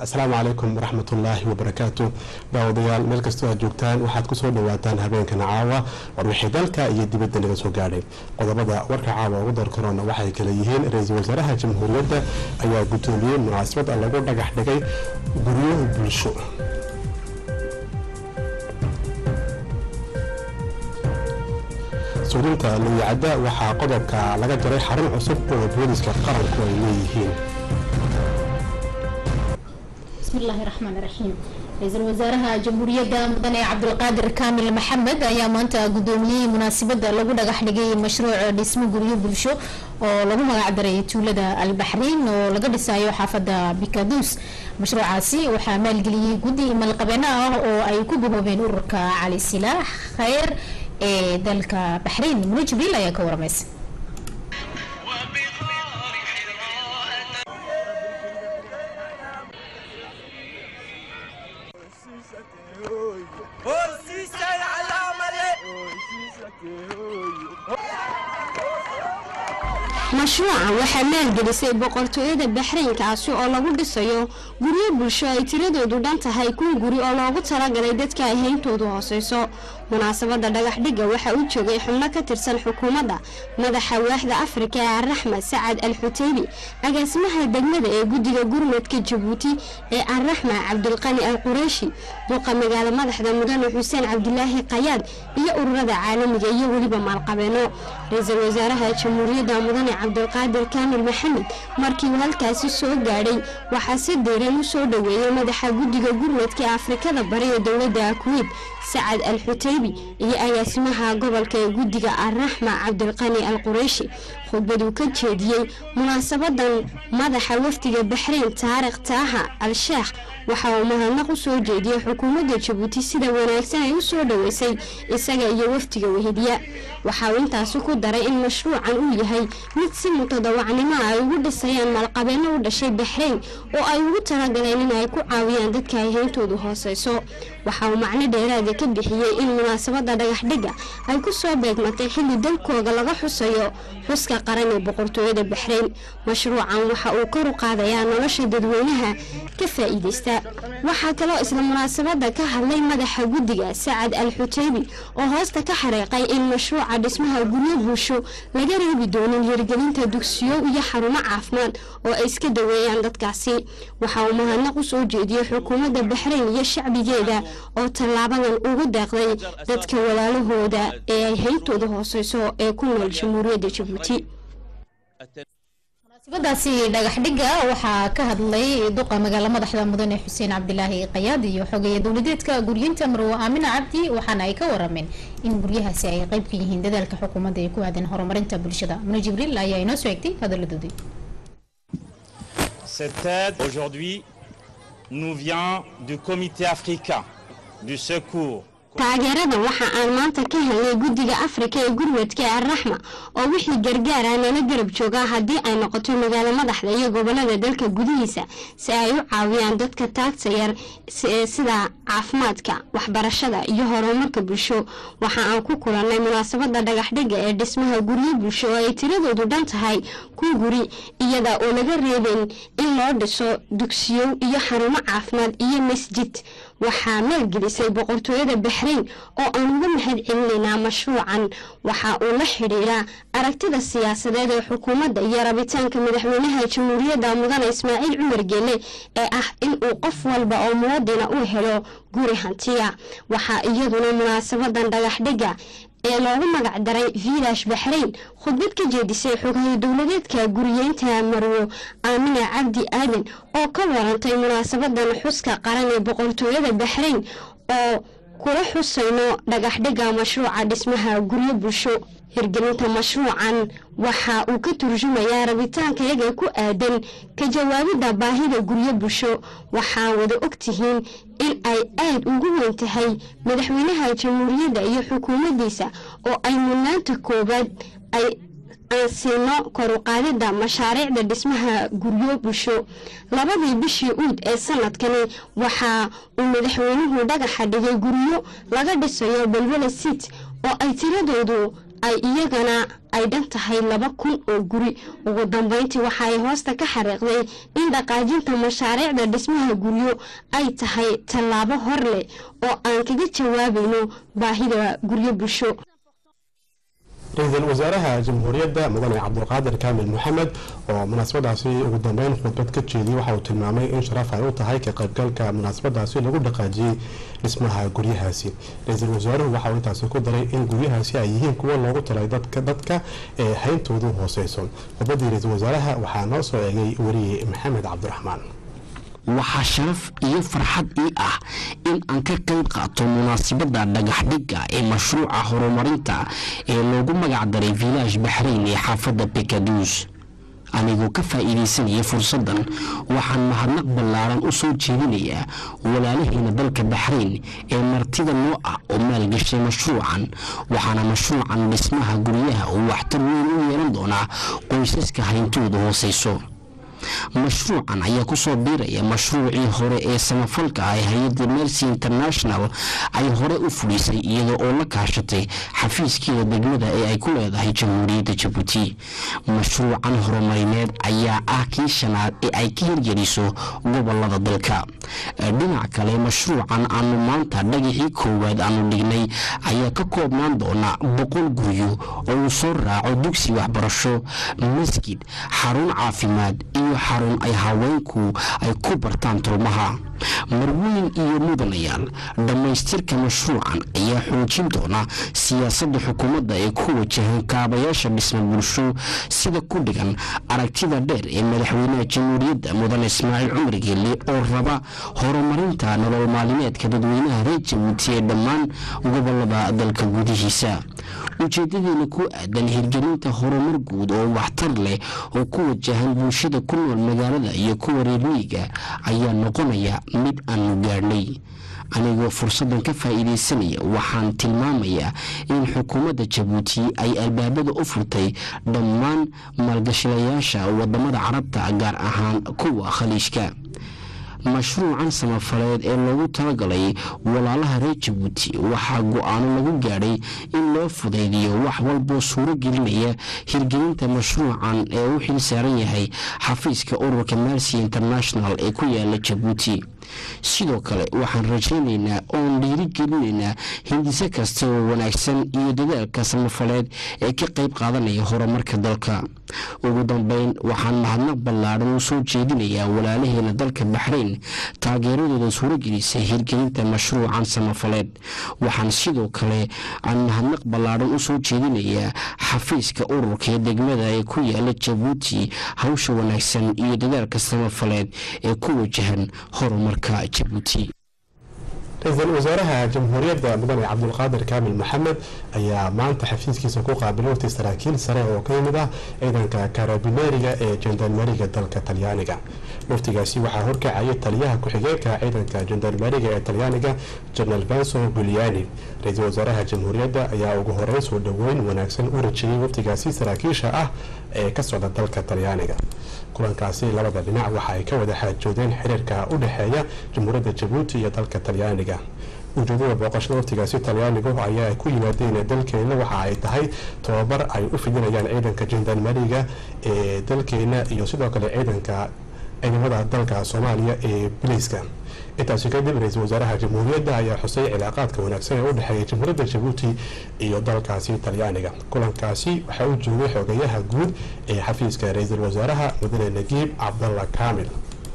asalaamu calaykum waraxmatullaahi wabarakaatu daawadayaal meel kastoo aad joogtaan waxaad kusoo dhawaataan habeenkan caawa war wixii dalka iyo dibadda naga soo gaadhay qodobada warka caawa ugu dar karoona waxay kale yihiin ra-iisul wasaaraha jamhuuriyadda ayaa guddoomiyey munaasabad lagu dhagax dhigay guryo bulsho suulinta luyacadda waxaa qodobka laga jaray xarun cusub oo booliska qaranku ay leeyihiin bismillaahi raxmaani raxiim ra-iisul wasaaraha jamhuuriyadda mudane cabdulqaadir kaamil maxamed ayaa maanta gudoomiyey munaasabada lagu dhagax dhigay mashruuc dhismo guryo bulsho oo lagu magacdaray tuulada albaxriin oo laga dhisayo xaafada bikaduus mashruucaasi waxaa maalgeliyey guddi malqabeeno ah oo ay ku bahoobeen ururka cali silaax kheyr ee dalka baxriin mune jibriil ayaa ka waramaysa mashruucan waxaa maalgelisay boqortooyada baxraynkaasi oo lagu dhisayo guryo bulsho ay tiradoodu dhan tahay kun guri oo loogu talagalay dadka ay hayntoodu hooseyso munaasabada dhagaxdhigga waxaa u joogay xubno ka tirsan xukuumadda madaxa waaxda afrika ee araxma sacad al xuteybi agaasimaha degmada ee guddiga gurmadka jabuuti ee araxma cabdulqani al qureishi duqa magaalo madaxda mudane xuseen cabdilaahi kayaad iyo ururada caalamiga iyo weliba maalqabeeno ra-iisul wasaaraha jamhuuriyadda mudane cabdulqaadir kaamil maxamed markii uu halkaasi soo gaadhay waxaa si diiran u soo dhoweeyey madaxa guddiga gurmadka ee afrikada bari ee dowladda kuweyt sacad al xuteybi iyo agaasimaha gobolka ee guddiga araxma cabdilqani al qureyshi khudbaduu ka jeediyey munaasabadan madaxa wafdiga baxrayn taariikh taaha al sheekh waxa uu mahadnaq u soo jeediyey xukuumadda jabuuti sida wanaagsan ay u soo dhoweysay isaga iyo wafdiga weheliya waxa uu intaasi ku daray in mashruucan uu yahay mid si mutadawacnimo ay ugu dhisayaan maalqabeeno u dhashay baxrayn oo ay ugu talagaleen in ay ku caawiyaan dadka ay hayntoodu hooseyso waxa uu macno dheeraada ka bixiyey in munaasabada dhagaxdhigga ay ku soo beegmatay xilli dalkooga laga xusayo xuska qaran ee boqortooyada baxrayn mashruucan waxa uu kor u qaadayaa nolosha dadweynaha ka faa'iideysta waxaa kaloo isla munaasabada ka hadlay madaxa guddiga sacad al xuteybi oo hoosta ka xariiqay in mashruuca dhismaha guryo bulsho laga reebi doonin hirgelinta dugsiyo iyo xarumo caafimaad oo ay iska daweeyaan dadkaasi waxa uu mahadnaq u soo jeediyey xukuumadda baxrayn iyo shacbigeeda oo tallaabadan ugu deeqday dadka walaalahooda ee ay hayntooda hooseyso ee ku nool jamhuuriyadda jabuuti munaasabadaasi dhagaxdhigga waxaa ka hadlay duqa magaalo madaxda mudane xuseen cabdilaahi kayaad iyo xogeeya dowladeedka guryeynta marwo aamina cabdi waxaana ay ka warameen in guryahaasi ay qeyb ka yihiin dadaalka xukuumadda ee ku aadan horumarinta bulshada mune jibriil ayaa inoo soo egtay hadaladoodii Cette aide aujourd'hui nous vient du comité africain du secours taageeradan waxa aan maanta ka helnay guddiga afrika ee gurmadka ee araxma oo wixii gargaara nala garab joogaa haddii ay noqoto magaalo madaxda iyo gobolada dalka gudihiisa si ay u caawiyaan dadka taagta yar sida caafimaadka waxbarashada iyo horumarka bulsho waxa aan ku kulannay munaasabada dhagaxdhigga ee dhismaha guryo bulsho oo ay tiradoodu dhan tahay kun guri iyada oo laga reebayn in loo dhiso dugsiyo iyo xarumo caafimaad iyo masjid waxaa maalgelisay boqortooyada baxrayn oo aan uga mahad celinaynaa mashruucan waxa uu la xidhiidhaa aragtida siyaasadeed ee xukuumadda iyo rabitaanka madaxweynaha jamhuuriyadda mudane ismaaciil cumar geele ee ah in uu qof walba oo muwadina u helo guri hantiya waxaa iyaduna munaasabadan dhagaxdhigga ee loogu magac daray vilash baxrayn khudbad ka jeedisay xogaha dowladeedka guriyeynta marwo aamina cabdi aadan oo ka warantay munaasabadan xuska qaran ee boqortooyada baxrayn oo kula xusayno dhagaxdhigga mashruuca dhismaha guryo bulsho hirgelinta mashruucan waxa uu ka turjumayaa rabitaanka iyaga ku aadan ka jawaabidda baahida guryo bulsho waxaa wada ogtihiin in ay aad ugu weyn tahay madaxweynaha jamhuuriyadda iyo xukuumaddiisa oo ay mudnaanta koowaad ay aan siino koruqaadida mashaariicda dhismaha guryo bulsho labadii bishii uud ee sanadkani waxa uu madaxweynuhu dhagaxa dhigay guryo laga dhisayo belwele sit oo ay tiradoodu ay iyagana ay dhan tahay laba kun oo guri ugu dambeyntii waxa ay hoosta ka xariiqday in dhaqaajinta mashaariicda dhismaha guryo ay tahay tallaabo hor leh oo aan kaga jawaabayno baahida guryo bulsho ra-iisul wasaaraha jamhuuriyadda mudane cabdulqaadir kaamil maxamed oo munaasabadaasi ugu dambeyn khudbad ka jeediyey waxa uu tilmaamay in sharaf ay u tahay ka qaybgalka munaasabadaasi lagu dhaqaajiyey dhismaha guryahaasi ra-iisul wasaaruhu waxa uu intaasi ku daray in guryahaasi ay yihiin kuwa loogu talay dadka dadka ee hayntoodu hooseyso khudbadii ra-iisul wasaaraha waxaa noo soo eegay weriye maxamed cabdiraxmaan waxaa sharaf iyo farxad ii ah in aan ka qayb qaato munaasabadda dhagaxdhigga ee mashruuca horumarinta ee loogu magacdaray village baxrayn ee xaafadda bekaduus anigoo ka faa'iidaysanaya fursaddan waxaan mahadnaq ballaaran u soo jeedinayaa walaalaheena dalka baxrayn ee martida noo ah oo maalgashay mashruucan waxaana mashruucan dhismaha guryaha uu waxtar weyn u yeelan doonaa qoysaska hayntooda hooseyso mashruucan ayaa kusoo biiraya mashruucii hore ee samafalka ah ee hay-adda mercy international ay hore u fulisay iyada oo la kaashatay xafiiskeeda degmada ee ay ku leedahay jamhuuriyadda jabuuti mashruucan horumarineed ayaa ah kii shanaad ee ay ka hirgeliso gobolada dalka dhinac kale mashruucan aanu maanta dhagixii koowaad aanu dhignay ayaa ka koobnaan doona boqol guryo oo uu soo raaco dugsi waxbarasho masjid xarun caafimaad iyo xarun ay haweenku ay ku bartaan tulmaha marweyn iyo mudanayaal dhammaystirka mashruucan ayaa xoojin doona siyaasadda xukuumadda ee ku wajahan kaabayaasha dhisma bulsho sida ku dhigan aragtida dheer ee madaxweynaha jamhuuriyadda mudane ismaaciil cumar geelle oo raba horumarinta nolol maalimeedka dadweynaha reer jabuuti ee dhammaan gobolada dalka gudihiisa ujeedadeena ku aadan hirgelinta horumar guud oo waxtar leh oo ku wajahan bulshada ku nool magaalada iyo kuwa reermiyiga ayaa noqonaya mid aanu gaadhnay anigoo fursaddan ka faa'iidaysanaya waxaan tilmaamayaa in xukuumadda jabuuti ay albaabada u furtay dhammaan maalgashilayaasha wadamada carabta gaar ahaan kuwa khaliijka mashruucan samafaleed ee loogu talagalay walaalaha reer jabuuti waxaa go-aano lagu gaadhay in loo fudaydiyo wax walboo suuro gelinaya hirgelinta mashruucan ee u xil saaran yahay xafiiska ururka mercy international ee ku yaala jabuuti sidoo kale waxaan rajaynaynaa oon dhiirigelinaynaa hindise kasta oo wanaagsan iyo dadaalka samafaleed ee ka qayb qaadanaya horumarka dalka ugu dambeyn waxaan mahadnaq ballaadhan u soo jeedinayaa walaalaheena dalka baxrayn taageeradooda suuragelisay hirgelinta mashruucan samafaleed waxaan sidoo kale aan mahadnaq ballaadhan u soo jeedinayaa xafiiska ururka ee degmada ee ku yaala jabuuti hawsha wanaagsan iyo dadaalka samafaleed ee ku wajahan horumarka jabuuti ra-iisul wasaaraha jamhuuriyadda mudane cabdulqaadir kaamil maxamed ayaa maanta xafiiskiisa ku qaabilay waqti saraakiil sare oo ka yimid ah ciidanka karabineeriga ee jandarmeriga dalka talyaaniga waftigaasi waxaa horkacayay taliyaha ku-xigeenka ciidanka jandarmeriga ee talyaaniga jenaraal benso guliani ra-iisul wasaaraha jamhuuriyadda ayaa ugu horeyn soo dhoweyn wanaagsan u rajiyey waftigaasi saraakiisha ah ee ka socda dalka talyaaniga kulankaasi labada dhinac waxa ay ka wada xaajoodeen xiriirka u dhexeeya jamhuuriyadda jabuuti iyo dalka talyaaniga ujeedada booqashada waftigaasi talyaanigu ayaa ay ku yimaadeen dalkeena waxa ay tahay tababar ay u fidinayaan ciidanka jandarmeriga ee dalkeena iyo sidoo kale ciidanka ciidamada dalka soomaaliya ee biliiska intaasi kadib ra-iisul wasaaraha jamhuuriyadda ayaa xusay cilaaqaadka wanaagsan ee u dhexeeya jamhuuriyadda jabuuti iyo dalkaasi talyaaniga kulankaasi waxaa u joogay xogeyaha guud ee xafiiska ra-iisul wasaaraha mudane nagiib cabdalla kaamil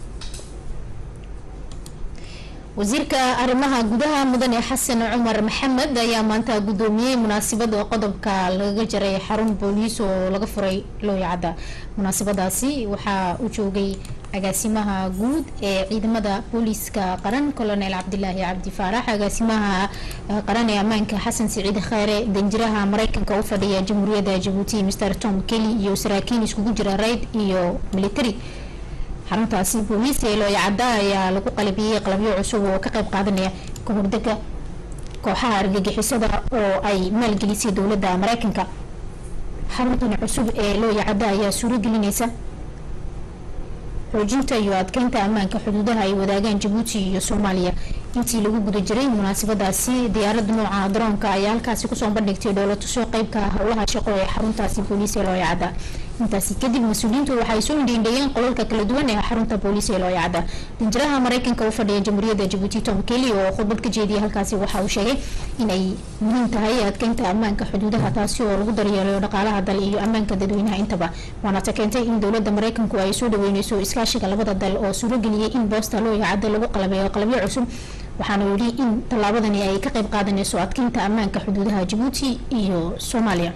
wasiirka arrimaha gudaha mudane xasan cumar maxamed ayaa maanta gudoomiyey munaasabada qodobka lagaga jaray xarun booliis oo laga furay looyacadda munaasabadaasi waxaa u joogay agaasimaha guud ee ciidamada booliiska qaran colonel cabdilaahi cabdi faarax agaasimaha qaran ee ammaanka xasan siciid kheyre danjiraha mareykanka u fadhiya jamhuuriyadda jabuuti mr tom kelly iyo saraakiin iskugu jira rayd iyo military xaruntaasi booliis ee looyacadda ayaa lagu qalabiyey qalabyo cusub oo ka qayb qaadanaya kahordega kooxaha argagixisada oo ay maalgelisay dowladda mareykanka xaruntan cusub ee looyacadda ayaa suuro gelineysa xoojinta iyo adkeynta ammaanka xuduudaha ay wadaagaan jabuuti iyo soomaaliya intii lagu guda jiray munaasabadaasi diyaarada nooca daroonka ayaa halkaasi kusoo bandhigtay dhoolatusyo qeybka howlaha shaqo ee xaruntaasi booliis ee looyacada intaasi kadib mas-uuliyiintu waxay soo indhiindhayeen qolalka kala duwan ee xarunta booliis ee looyacada danjiraha mareykanka u fadhiya jamhuuriyadda jabuuti tom kelly oo khudbad ka jeediyay halkaasi waxa uu sheegay inay muhiim tahay adkeynta ammaanka xuduudaha taasi oo lagu daryeelayo dhaqaalaha dal iyo ammaanka dadweynaha intaba waana ta keentay in dowlada mareykanku ay soo dhaweyneyso iskaashiga labada dal oo suurageliyay in boosta looyacada lagu qalabeeyo qalabyo cusub waxaana yidhi in tallaabadani ay ka qayb qaadaneyso adkeynta ammaanka xuduudaha jabuuti iyo soomaaliya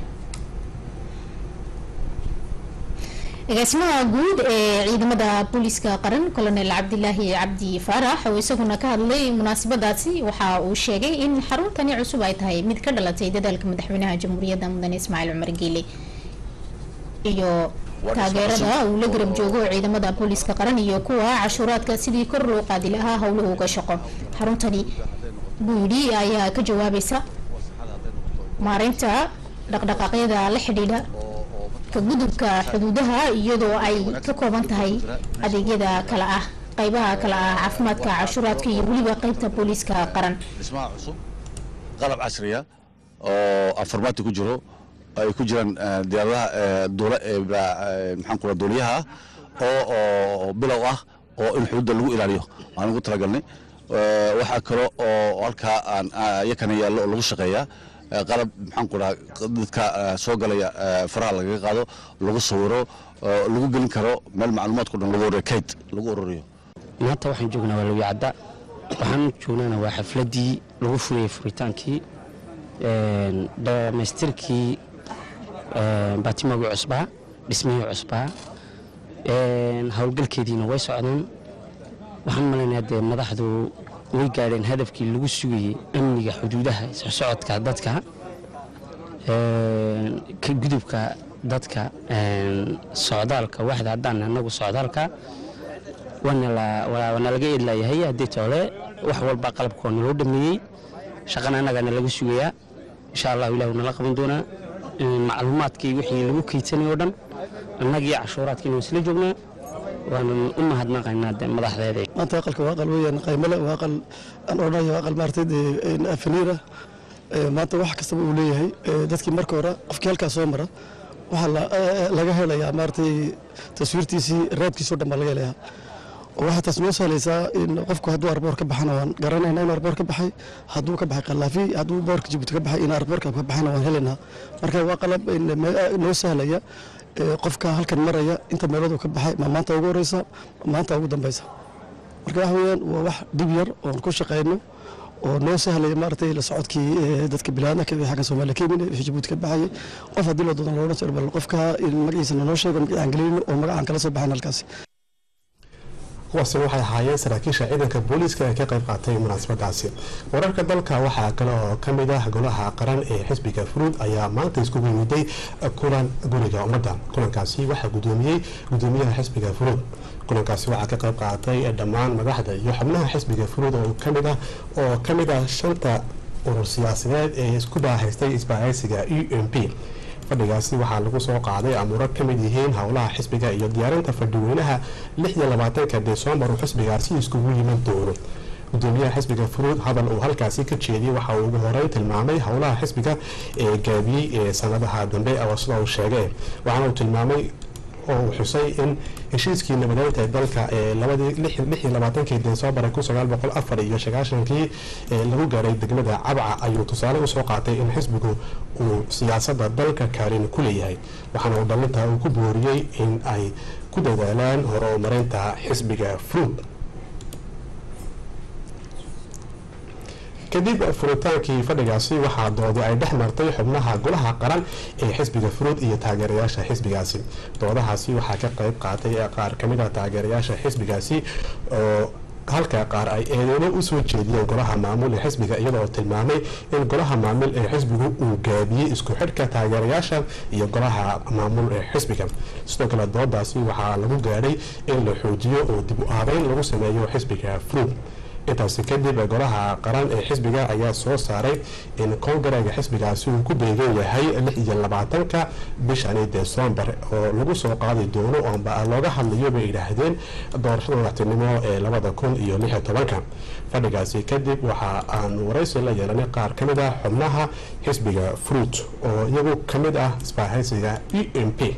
agaasimaha guud ee ciidamada booliiska qaran colonel cabdilaahi cabdi faarax oo isaguna ka hadlay munaasabadaasi waxa uu sheegay in xaruntani cusub ay tahay mid ka dhalatay dadaalka madaxweynaha jamhuuriyadda mudane ismaaciil cumar geele iyo taageerada uu la garab joogo ciidamada booliiska qaran iyo kuwa cashuuraadka sidii kor loo qaadi lahaa howluhu uga shaqo xaruntani buu yidhi ayaa ka jawaabaysa maareynta dhaqdhaqaaqyada la xidhiidha ka gudubka xuduudaha iyadoo ay ka kooban tahay adeegyada kale ah qeybaha kale ah caafimaadka cashuuraadka iyo weliba qeybta booliiska qaran dhismaha cusub qalab casriya oo afarmaati ku jiro ay ku jiraan diyaaradaha duula maxaan kula duuliyaha oo oo bilow ah oo in xuduudda lagu ilaaliyo aan ugu talagalnay waxaa kale oo halkaa aan yakana yaallo oo lagu shaqeeyaa qalab maxaan ku dhaha dadka soo galaya faraha lagaga qaado lagu sawiro lagu gelin karo meel macluumaadku dhan lagu ururiyo kayd lagu ururiyo maanta waxaan joognaa waa lawyacadda waxaan joognaana waa xafladdii lagu furayay furitaankii dhammaystirkii baatimagii cusbaa dhismihii cusbaa howlgalkeediina way socdaan waxaan malaynayaa dee madaxdu way gaadheen hadafkii lagu sugayey amniga xuduudaha socodka dadka ka gudubka dadka socdaalka waxda haddaan anagu socdaalka waana laga eedlayahay haddii toole wax walba qalabka waa naloo dhameeyey shaqana annagaana laga sugayaa insha allahu ilahu nala qaban doonaa macluumaadkii wixii lagu keysanay oo dhan annagii cashuuraadkiina waan isla joognaa waanan u mahadnaqaynaa de madaxdeeda maanta aqalka waa aqal weeyaan qaymale waa aqal aan odhanayo waa aqal maaragtay afaniira maanta wax kastaba uu leeyahay dadkii marka hore qofkii halkaas soo mara waxaa laga helayaa maaragtay taswiirtiisii raadkiisoo dhan baa laga helayaa waxaa taas noo sahlaysaa in qofku hadduu arboor ka baxana waan garanayna in arboor ka baxay hadduu ka baxay qalaafi hadduu boorka jabuuti ka baxay in arboorka ka baxayna waan helaynaa marka waa qalab noo sahlaya qofka halkan maraya inta meeladu ka baxay ma maanta ugu horeysa maanta ugu dambeysa marka waxa weeyaan waa wax dhib yar oon ku shaqeyno oo noo sahlaya maaragtay la socodkii dadka bilaadnaka wixii xaggan soomaaliya ka yimid wixii jabuuti ka baxayay qof haddii loo doodan loola jiro bal qofka magaciisa noo sheego magacaan gelino oo magacaan kala soo baxayn halkaasi kuwaasi waxay ahaayeen saraakiisha ciidanka booliiska ee ka qayb qaatay munaasabadaasi wararka dalka waxaa kale oo kamid ah golaha qaran ee xisbiga furuud ayaa maanta iskugu yimiday kulan guriga ummadda kulankaasi waxaa gudoomiyey gudoomiyaha xisbiga furuud kulankaasi waxaa ka qayb qaatay dhammaan madaxda iyo xubnaha xisbiga furuud oo kamid ah oo kamid ah shanta urur siyaasadeed ee isku baahaystay isbaahaysiga u m p fadhigaasi waxaa lagu soo qaaday amuuro ka mid yihiin howlaha xisbiga iyo diyaarinta fadhiweynaha lixiyo labaatanka desembar uu xisbigaasi iskugu yiman doono gudoomiyaha xisbiga furuud hadal uu halkaasi ka jeediyey waxa uu ugu horeyn tilmaamay howlaha xisbiga ee gaabiyey ee sanadaha dambe oo sida uu sheegay waxaana uu tilmaamay oo uu xusay in heshiiskii nabadeynta ee dalka ee labadii labaatankii desembar kun sagaal boqol afar iyo sagaashankii ee lagu gaaray degmada cabca ayuu tusaale usoo qaatay in xisbigu uu siyaasada dalka kaalin ku leeyahay waxaana uu dhalinta uu ku booriyey in ay ku dadaalaan horumarinta xisbiga fruud kadib furitaankii fadhigaasi waxaa doodi ay dhex martay xubnaha golaha qaran ee xisbiga furuud iyo taageerayaasha xisbigaasi doodahaasi waxaa ka qayb qaatay qaar kamid a taageerayaasha xisbigaasi oo halka qaar ay eedeyno usoo jeediyeen golaha maamul ee xisbiga iyadoo tilmaamay in golaha maamul ee xisbigu uu gaabiyey isku xidhka taageerayaasha iyo golaha maamul ee xisbiga sidoo kale doodaasi waxaa lagu gaadhay in la xoojiyo oo dib u aabeyn lagu sameeyo xisbiga fruud intaasi kadib golaha qaran ee xisbiga ayaa soo saaray in kongareega xisbigaasi uu ku beegan yahay lix iyo labaatanka bishani desembar oo lagu soo qaadi doono oonba looga hadlayo bay yidhaahdeen doorashada madaxtinimo ee labada kun iyo lix iyo tobanka fadhigaasi kadib waxa aan waraysi la yeelanay qaar ka mid ah xubnaha xisbiga fruit oo iyagu ka mid ah isbaahaysiga e m p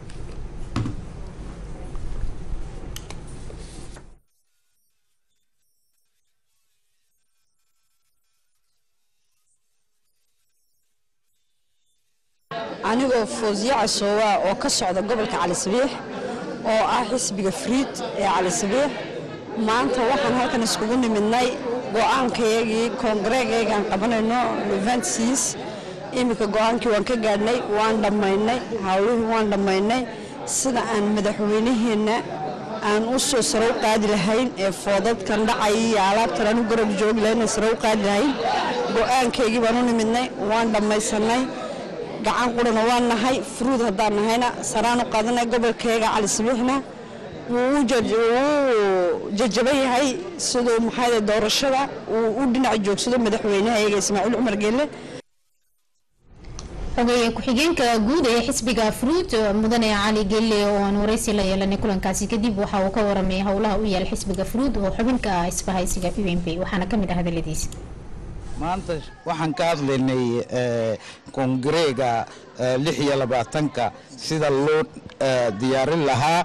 anigoo foosye casoowa oo ka socda gobolka cali sabiix oo ah xisbiga friid ee cali sabiix maanta waxaan halkan iskugu nimidnay go-aankayagii koongareegaygaan qabanayno leventis iminka go-aankii waan ka gaadhnay waan dhammaynay hawlihii waan dhammaynay sida aan madaxweynaheenna aan u soo sare u qaadi lahayn ee foodadkan dhacay iyo alaabtan aan u garab joogi lahayn sare u qaadi lahayn go-aankaygii baan u nimidnay waan dhammaysanay gacan qurana waan nahay fruud haddaan nahayna saraan u qaadanay gobolkayga cali sabiixna wuu jajaban yahay siduu maxaa doorashada uu u dhinac joogsado madaxweynahayaga ismaaciil cumar geelle xogeeye ku-xigeenka guud ee xisbiga fruud mudane cali gelle oo aan waraysi la yeelanay kulankaasi kadib waxa uu ka waramay howlaha u yaal xisbiga fruud oo xubinka ah isbahaysiga u m p waxaana kamid ah hadaladiisa maanta waxaan ka hadlaynay koongareega lix iyo labaatanka sida loo diyaarin lahaa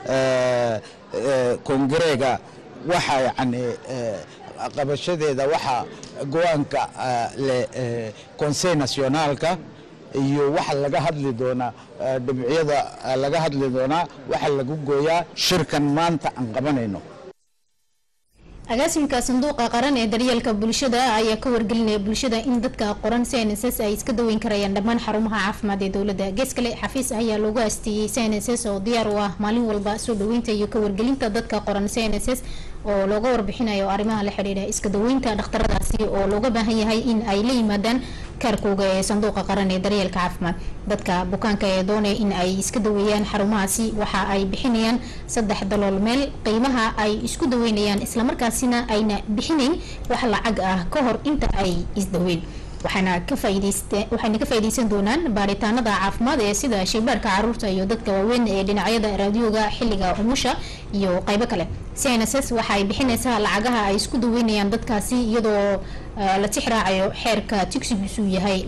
koongareega waxa yani qabashadeeda waxa go-aanka le conseil nationaalka iyo waxa laga hadli doonaa dhibcyada laga hadli doonaa waxa lagu gooyaa shirkan maanta aan qabanayno agaasimka sanduuqa qaran ee daryeelka bulshada ayaa ka wargelinaya bulshada in dadka qoran cnss ay iska daweyn karayaan dhammaan xarumaha caafimaad ee dowladda gees kale xafiis ayaa loogu aasteeyey cnss oo diyaar u ah maalin walba soo dhaweynta iyo ka wargelinta dadka qoran cnss oo looga warbixinayo arrimaha la xidhiidha iska daweynta dhakhtaradaasi oo looga baahan yahay in ay la yimaadaan kaarkooga ee sanduuqa qaran ee daryeelka caafimaad dadka bukaanka ee doonaya in ay iska daweeyaan xarumahaasi waxa ay bixinayaan saddex dalool meel qiimaha ay isku daweynayaan islamarkaasina ayna bixinayn wax lacag ah ka hor inta ay isdaweyn waxaana ka waxayna ka faaideysan doonaan baaritaanada caafimaad ee sida shaybaarka caruurta iyo dadka waaweyn ee dhinacyada raadiyooga xilliga umusha iyo qaybo kale cnss waxa ay bixinaysaa lacagaha ay isku daweynayaan dadkaasi iyadoo la tix raacayo xeerka tigsigiisu yahay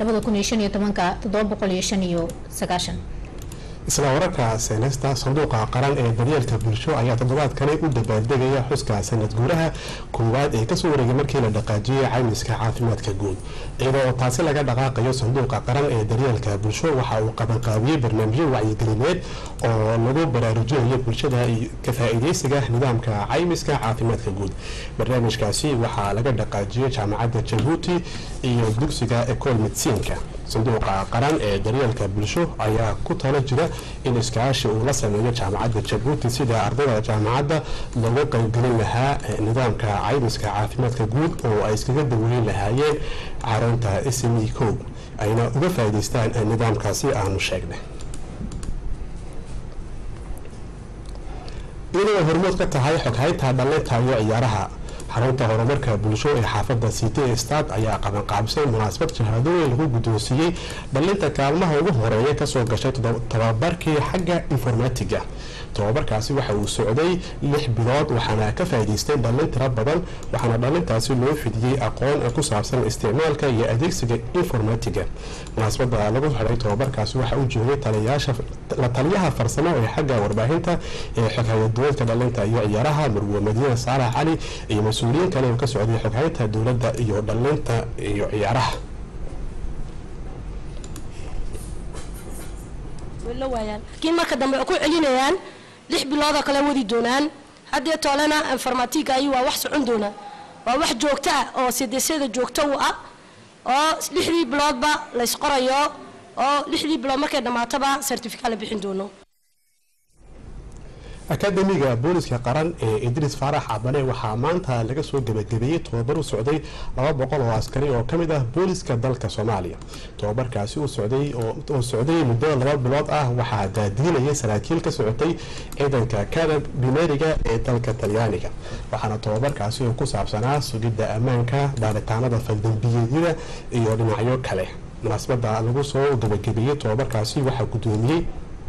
isla wararka seenesta sanduuqa qaran ee daryeelka bulsho ayaa toddobaadkani u dabaaldegaya xuska sanad guuraha koowaad ee kasoo wareegay markii la dhaqaajiyey caymiska caafimaadka guud iyadoo taasi laga dhaqaaqayo sanduuqa qaran ee daryeelka bulsho waxa uu qabanqaabiyey barnaamijyo wacyigelineed oo lagu baraarujinayo bulshada ka faa-iideysiga nidaamka caymiska caafimaadka guud barnaamijkaasi waxaa laga dhaqaajiyey jaamacadda jabuuti iyo dugsiga ecol medsiinka sanduuqa qaran ee daryeelka bulsho ayaa ku talo jira in iskaashi uu la sameeyo jaamacadda jabuuti sida ardayda jaamacadda looga qaybgelin lahaa nidaamka caymiska caafimaadka guud oo ay iskaga daweyn lahaayeen caroonta sme co ayna uga faa'iidaystaan nidaamkaasi aanu sheegnay iyadoo hormood ka tahay xoghaynta dhallinta iyo ciyaaraha xarunta horumarka bulsho ee xaafadda city stad ayaa qabanqaabisay munaasabad shahaadooyin lagu guddoonsiiyey dhallinta kaalmaha ugu horeeya kasoo gashay tababarkii xagga informatiga tababarkaasi waxa uu socday lix bilood waxaana ka faa'iidaystay dhallin tiro badan waxaana dhallintaasi loo fidiyey aqoon ku saabsan isticmaalka iyo adeegsiga informatiga munaasabada lagu xidhay tababarkaasi waxa uu joogay taliyaasha la taliyaha farsamo ee xagga warbaahinta ee xoghayaduweedka dhallinta iyo ciyaaraha marwe madiine saalax cali iyo mas-uuliyiin kale oo ka socday xoghaynta dowladda iyo dhallinta iyo ciyaaraha laakiin marka dambe ku celinayaan lix biloodoo kale wadi doonaan haddee toolena informatiga ayi waa wax socon doona waa wax joogto ah oo sidesyada joogto u ah oo lixdii biloodba laysqorayo oo lixdii bilood markay dhammaatoba certifica la bixin doono akademiga booliska qaran ee idriis faarax cabane waxaa maanta laga soo gebagabeeyey tobabar u socday laba boqol oo askari oo kamid ah booliska dalka soomaaliya tobabarkaasi oo socday muddo laba bilood ah waxaa daadiinayay saraakiil ka socotay ciidanka kadab bimeriga ee dalka talyaaniga waxaana tobabarkaasi oo ku saabsanaa sugidda ammaanka baaritaanada faldambiyeedyada iyo dhinacyo kale munaasabada lagu soo gebagabeeyey tobabarkaasi waxaa gudoomiyey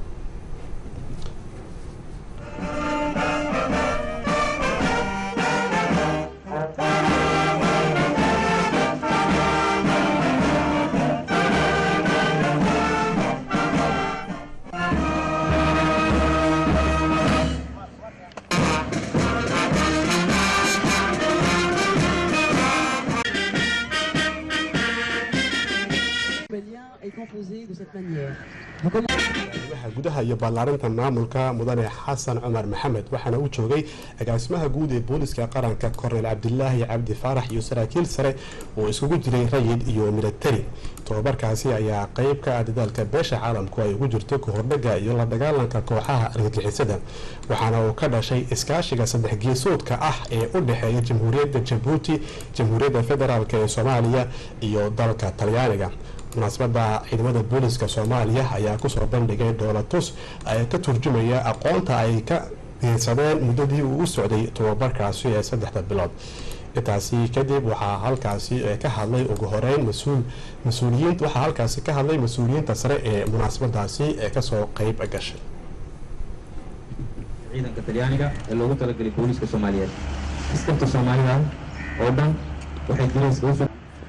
gudaha iyo ballaarinta maamulka mudane xasan cumar maxamed waxaana uu joogay agaasimaha guud ee booliska qaranka kornel cabdilaahi cabdi faarax iyo saraakiil sare oo iskugu jiray rayid iyo milatari tobabarkaasi ayaa qeyb ka ah dadaalka beesha caalamku ay ugu jirto kahordhaga iyo la dagaalanka kooxaha argagixisada waxaana uu ka dhashay iskaashiga saddex geesoodka ah ee u dhexeeya jamhuuriyadda jabuuti jamhuuriyadda federaalk ee soomaaliya iyo dalka talyaaniga munaasabada ciidamada booliska soomaaliya ayaa kusoo bandhigay dhoolatus ka turjumaya aqoonta ay ka geysadeen muddadii uu u socday tobabarkaasi ee saddexda bilood intaasi kadib waxaa halkaasi ka hadlay ugu horeyn mas-uul mas-uuliyiin waxaa halkaasi ka hadlay mas-uuliyiinta sare ee munaasabadaasi ee kasoo qeyb gashay ciidanka talyaaniga ee loogu talagalay booliska soomaaliyeed askarta soomaalida oo dhan waxay dirayska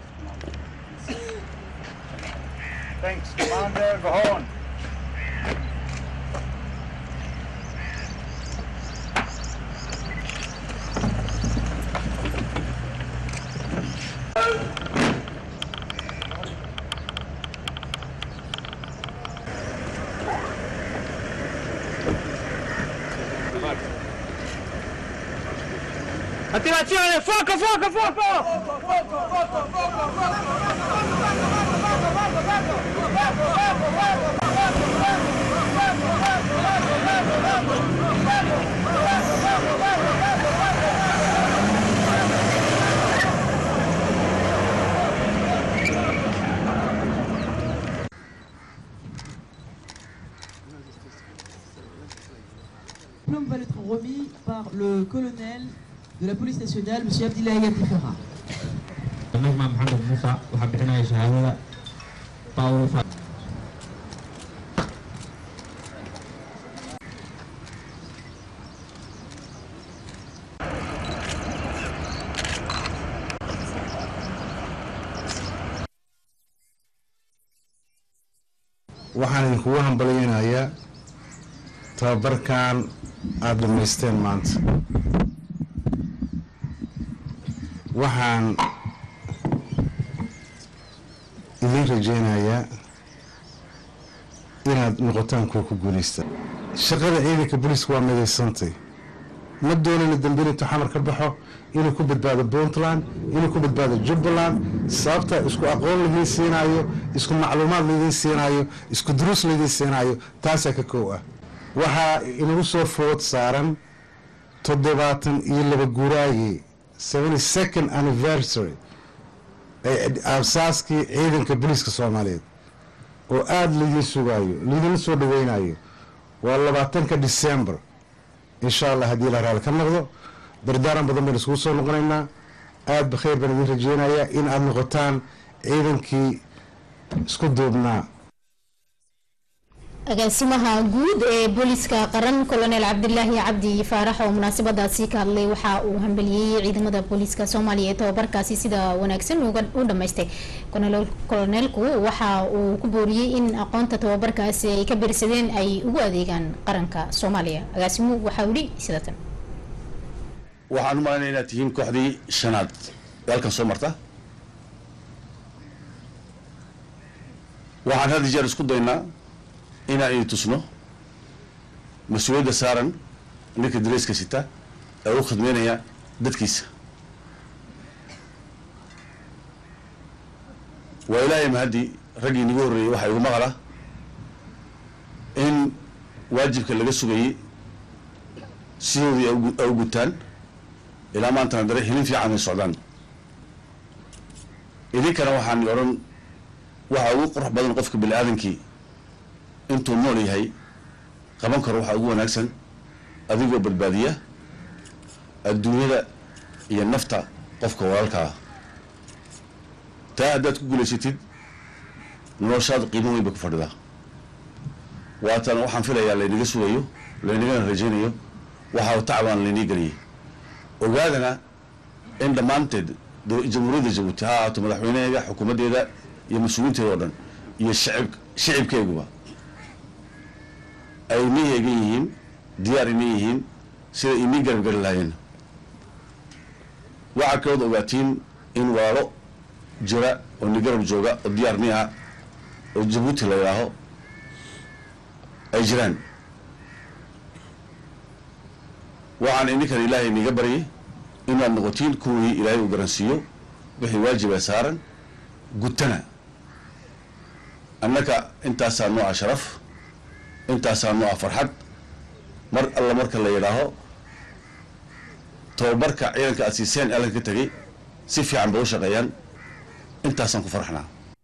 Thanks, Commander. Go on. Attivazione! Fuoco, fuoco, fuoco! diplôme va être remis par le colonel de la police nationale, M. Abdillahi Abdifera. نجمة محمد موسى waxaa bixinaya shahaadada Paulo Fa- waxaan idinkugu hambalyeynayaa tababarkan aada dhammaysteen maanta waxaan idin rajaynayaa inaad noqotaan kuwa ku guulaysta shaqada ciidanka booliiska waa midaysantay ma doonayna dambe intuu xamar ka baxo inuu ku badbaado puntland inuu ku badbaado jubbaland sababta isku aqoon laidiin siinaayo isku macluumaad laidiin siinaayo isku duruus laidiin siinaayo taasaa ka koow ah waxaa inagu soo food saaran toddobaatan iyo laba guuraayey seventy second anniversary ee aasaaskii ciidanka booliiska soomaaliyeed oo aada laidiin sugaayo laidinla soo dhaweynayo waa labaatanka december insha allah haddii la raali ka noqdo dardaaran badan baynu iskugu soo noqonaynaa aada ba khayr baan idin rajeynayaa in aada noqotaan ciidankii isku duubnaa agaasimaha guud ee booliska qaran colonel cabdilaahi cabdi faarax oo munaasabadaasi ka hadlay waxa uu hambeliyey ciidamada booliska soomaaliya ee tobabarkaasi sida wanaagsan u dhamaystay koloneelku waxa uu ku booriyey in aqoonta tobabarkaasi ay ka birsadeen ay ugu adeegaan qaranka soomaaliya agaasimuhu waxaa wili sida tan waxaan u malaynaya inaad tihiin kooxdii shanaad ee halkan soo marta waxaan had jeer isku daynaa inaan idin tusno mas-uuliyadda saaran ninka dareyska sita ee u khidmeynaya dadkiisa waa ilaahay mahaddi raggii inagu horreeyey waxaa igu maqala in waajibka laga sugayey sidoodii ay ugu- ay u gutaan ilaa maantana dare hilin fiican ay socdaan idinkana waxaan odhan waxa ugu qurux badan qofka bini aadankii intuu nool yahay qaban karo waxaa ugu wanaagsan adigoo badbaadiya adduunyada iyo nafta qofka walaalkaa taa haddaad ku guulaysatid noloshaada qiimo weyn bay ku fadhidaa waatana waxaan filayaa laynaga sugayo laynagana rajaynayo waxaa tacbaan laynii geliyay ogaadana in dhammaanteed do- jamhuuriyadda jabuuti ha ahaato madaxweynaheeda xukuumaddeeda iyo mas-uuliinteeda oo dhan iyo shacib shicibkeeguba ay inii heegan yihiin diyaar inii yihiin sida inii garabgari lahaayeen waxaa kalood ogaatiin in walaalo jira oo ni garab jooga oo diyaar ni ah oo jabuuti la yidhaaho ay jiraan waxaan ininkan ilaahay iniga baryay inaad noqotiin kuwii ilaahay uu garansiiyo wixii waajiba saaran gutana annaka intaasaa noo ah sharaf intaasaa noo ah farxad mar alla marka la yidhaaho tababarka ciidanka aad siiseen allan ka tegey si fiican bay u shaqeeyaan intaasaan ku farxnaa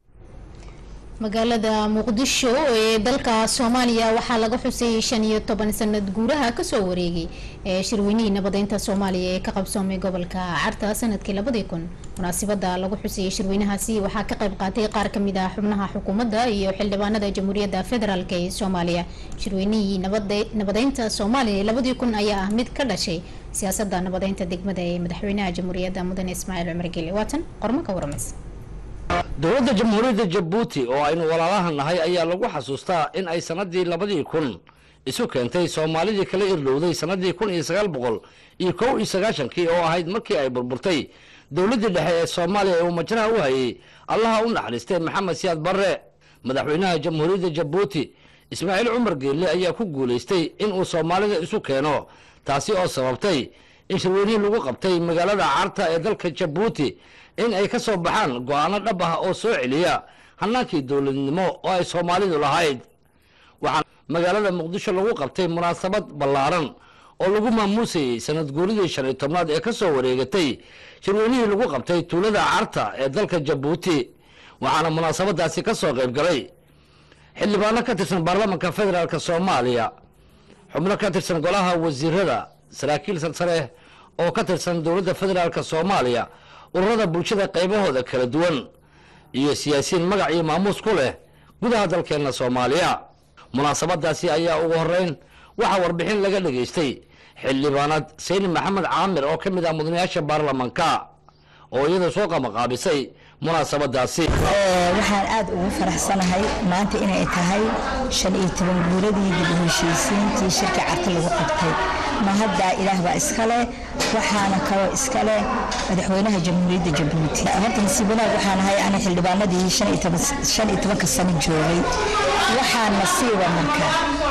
magaalada muqdisho ee dalka soomaaliya waxaa laga xusay shan iyo toban sanad guuraha kasoo wareegay ee shirweynihii nabadeynta soomaaliya ee ka qabsoomay gobolka carta sanadkii labadii kun munaasibada lagu xusayay shirweynahaasi waxaa ka qayb qaatay qaar kamid ah xubnaha xukuumadda iyo xildhibaanada jamhuuriyadda federaalk ee soomaaliya shirweynihii nabade- nabadeynta soomaaliya ee labadii kun ayaa ah mid ka dhashay siyaasada nabadeynta degmada ee madaxweynaha jamhuuriyadda mudane ismaaciil cumar geli waatan qormo ka waramaysa dowladda jamhuuriyadda jabuuti oo aynu walaalaha nahay ayaa lagu xasuustaa in ay sannadii labadii kun isu keentay soomaalidii kala irdhowday sannadii kun iyo sagaal boqol iyo kow iyo sagaashankii oo ahayd markii ay burburtay dowladdii dhexe ee soomaaliya ee uu majraha u hayay allaha u naxariistay maxamed siyaad barre madaxweynaha jamhuuriyadda jabuuti ismaaciil cumar geelle ayaa ku guulaystay inuu soomaalida isu keeno taasi oo sababtay in shirweynihii lagu qabtay magaalada carta ee dalka jabuuti in ay ka soo baxaan go-aano dhab ah oo soo celiya hannaankii dowladnimo oo ay soomaalidu lahayd waxaa magaalada muqdisho lagu qabtay munaasabad ballaaran oo lagu maamuusayey sanad guuridii shan iyo tobnaad ee ka soo wareegatay shirweynihii lagu qabtay tuulada carta ee dalka jabuuti waxaana munaasabadaasi ka soo qayb galay xildhibaano ka tirsan baarlamaanka federaalk soomaaliya xubno ka tirsan golaha wasiirada saraakiil sarsare oo ka tirsan dowladda federaalk soomaaliya ururada bulshada qaybahooda kala duwan iyo siyaasiyiin magac iyo maamuus ku leh gudaha dalkeenna soomaaliya munaasabadaasi ayaa ugu horeyn waxaa warbixin laga dhageystay xildhibaanad sayni maxamed caamir oo ka mid ah mudanayaasha baarlamanka oo iyada soo qamaqaabisay munaasabadaasi waxaan aad ugu faraxsanahay maanta inay tahay shan iyo toban guuradii dib u heshiisiintii shirka carta lagu qabtay ma haddaa ilaah baa iskale waxaana kaloo iskale madaxweynaha jamhuuriyadda jabuuti horta nasiib wanaag waxaan ahay ana xildhibaanadii shan iyo toban- shan iyo tobanka sano joogay waxaa nasiiba marka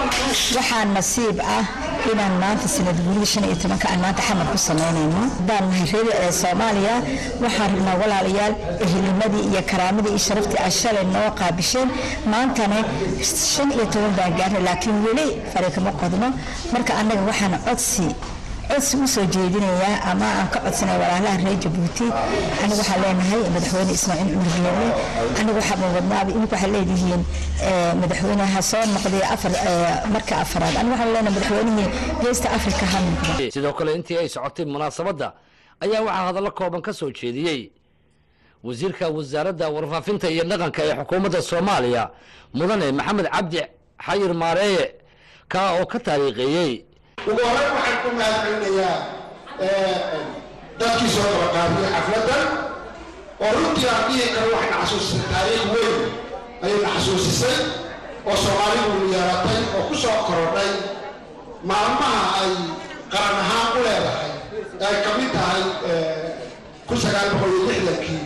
waxaa nasiib ah inaan maanta sanad guurida shan iyo tobanka aan maanta xamar ku samaynayno haddaan nahay reer ee soomaaliya waxaan rabnaa walaalayaal ehelimadii iyo karaamadii iyo sharaftii aan shalay noo qaabisheen maantana shan iyo toban baan gaarnay laakiin weli fari kama qodno marka annaga waxaan codsi codsi u soo jeedinayaa ama aan ka codsanay walaalaha reer jabuuti anigu waxaan leenahay madaxweyne ismaaciil cumar geele anigu waxaa wadnaaba idinku waxaa leedihiin eh, madaxweynaha soo noqday afar eh, marka afaraad anigu waxaan leenahay madaxweynihii geesta afrika ha noqdo sidoo kale intii ay socotay munaasabadda ayaa waxaa hadallo kooban ka soo jeediyey wasiirka wasaaradda warfaafinta iyo dhaqanka ee xukuumadda soomaaliya mudane maxamed cabdi xayir maareeye kaa oo ka taariikheeyey ugu horreyn waxaan ku mahadcelinayaa dadkii soo qabaqaabiyey xafladdan oo runtii aan dhihi karo waxayna xasuusisay taariikh weyn ayayna xasuusisay oo soomaalidu yeelatay oo ku soo korodhay maalmaha ay qaran ahaan u leedahay ee ay ka mid tahay kun sagaal boqol iyo lixdankii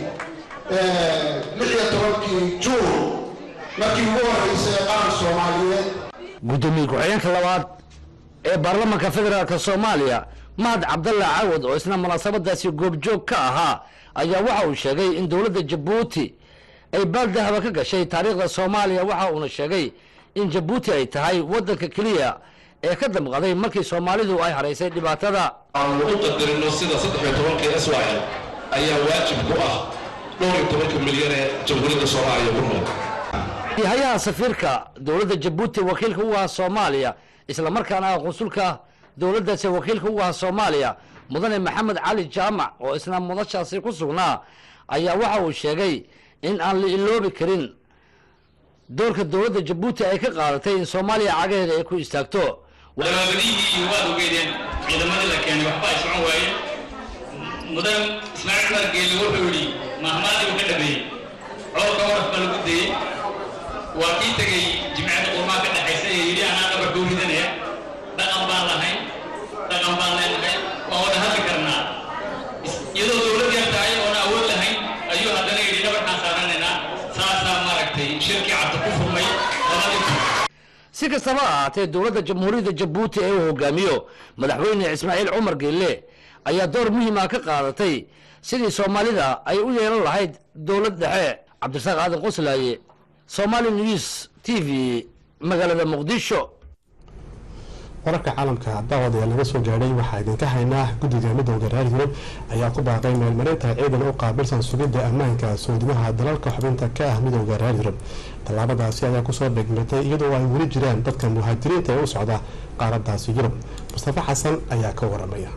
lix iyo tobankii juun markii ugu horreysay ee qaran soomaaliyeed gudoomiye ku-xigeenka labaad ee baarlamaanka federaalk soomaaliya mahad cabdalla cawad oo isna munaasabadaasi goobjoog ka ahaa ayaa waxa uu sheegay in dowladda jabuuti ay baaldahaba ka gashay taariikhda soomaaliya waxa uuna sheegay in jabuuti ay tahay waddanka keliya ee ka damqaday markii soomaalidu ay haraysay dhibaatada aanu u qadarino sida saddex iyo tobankii israel ayaa waajib ku ah dhowr iyo tobanka milyan ee jamhuuriyadda soomaaliya ku nool hay-adaha safiirka dowladda jabuuti wakiilka ugu ahaa soomaaliya isla markaana ah qunsulka dowladdaasi wakiilka ugu ahaa soomaaliya mudane maxamed cali jaamac oo isna mudashaasi ku sugnaa ayaa waxa uu sheegay in aan la iloobi karin doorka dowladda jabuuti ay ka qaadatay in soomaaliya cagaheeda ay ku istaagto dabaabadihii waad ogeydeen ciidamadii la keenay waxba ay socon waayeen mudan ismaaciil cumar geeli wuxuu yidhi mahmaadii uu ka dhameeyey codka waraf baa lagu dayey waa kii tegey jimcada qurmaa ka dhexaysa ee yidhi anaa dhabar dhow ridanaya dhaqan baan lahayn dhaqan baan leenahay waan wada hadli karnaa iyadoo dowlad yar tahay oona awood lahayn ayuu haddana yidhi dhabarkaan saaranaynaa saasaa maaragtay shirkii cabdi ku furmay labadii si kastaba ha ahaatee dowladda jamhuuriyadda jabuuti ee uu hogaamiyo madaxweyne ismaaciil cumar geelle ayaa door muhiima ka qaadatay sidii soomaalida ay u yeelan lahayd dowlad dhexe cabdirasaaq aadan qoslaaye somali news t v magaalada muqdisho wararka caalamka daawadayaal laga soo gaadhay waxaa idinka haynaa guddiga midowda reer yurub ayaa ku baaqay meelmarinta ciidan u qaabilsan sugidda ammaanka soodimaha dalalka xubinta ka ah midowda reer yurub tallaabadaasi ayaa kusoo dhegmatay iyadoo ay weli jiraan dadka muhaajiriinta ee u socda qaaradaasi yurub mustafa xasan ayaa ka waramaya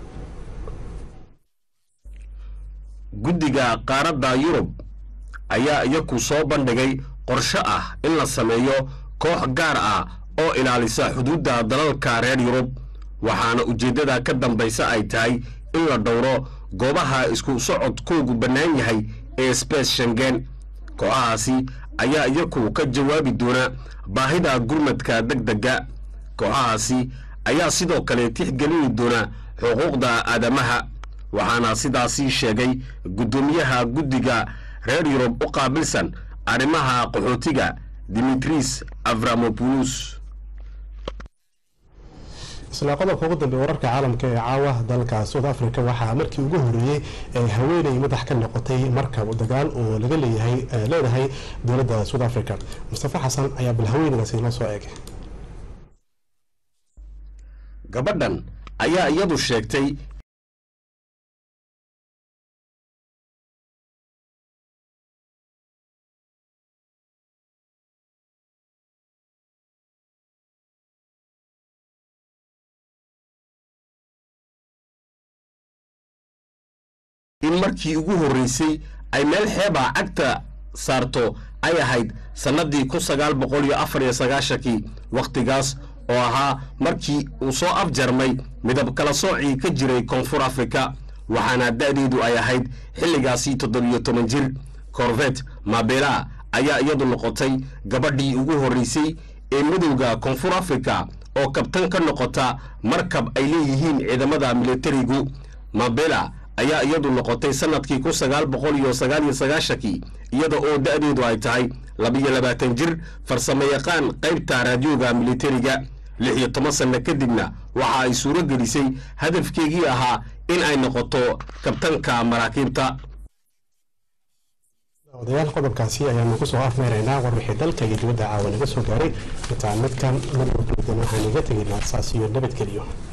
guddiga qaaradda yurub ayaa iyaku soo bandhigay qorshe ah in la sameeyo koox gaar ah oo ilaalisa xuduudda dalalka reer yurub waxaana ujeeddada ka dambaysa ay tahay in la dhowro goobaha isku socodkoogu bannaan yahay ee sbees shengen kooxahaasi ayaa iyaku ka jawaabi doona baahida gurmadka degdega kooxahaasi ayaa sidoo kale tixgelini doona xuquuqda aadamaha waxaana sidaasii sheegay guddoomiyaha guddiga reer yurub u qaabilsan arrimaha qaxootiga dimitris avramopoulos isla qodobka ugu dambeey wararka caalamka ee caawa dalka south africa waxaa markii ugu horeeyey ee haweeney madax ka noqotay markab dagaal oo laga leeyahay leedahay dowladda south africa mustafa xasan ayaa bal haweeneydaasi la soo eegay gabadhan ayaa iyadu sheegtay in markii ugu horreysay ay meel xeebaa cagta saarto ay ahayd sannadii kun sagaal boqol iyo afar iyo sagaashankii wakhtigaas oo ahaa markii uu soo afjarmay midab kala soocii ka jiray koonfur afrika waxaana da'deedu ay ahayd xilligaasi toddobiyo toban jir corvet mabela ayaa iyadu noqotay gabadhii ugu horreysay ee midowda koonfur afrika oo kabtan ka noqota markab ay leeyihiin ciidamada militarigu mabela ayaa iyadu noqotay sanadkii kun sagaal boqol iyo sagaal iyo sagaashankii iyada oo da'deedu ay tahay labiyo labaatan jir farsamo yaqaan qaybta raadiyooga militariga lix iyo toban sanno kadibna waxa ay suuro gelisay hadafkeegii ahaa in ay noqoto kabtanka maraakiibta odayaal qodobkaasi ayaanu kusoo afmeeraynaa war wixii dalka iyo dibadda caawa naga soo gaaray intaan midkan midwalba waxaan iga tegaynaa saas iyo nabadgeliyo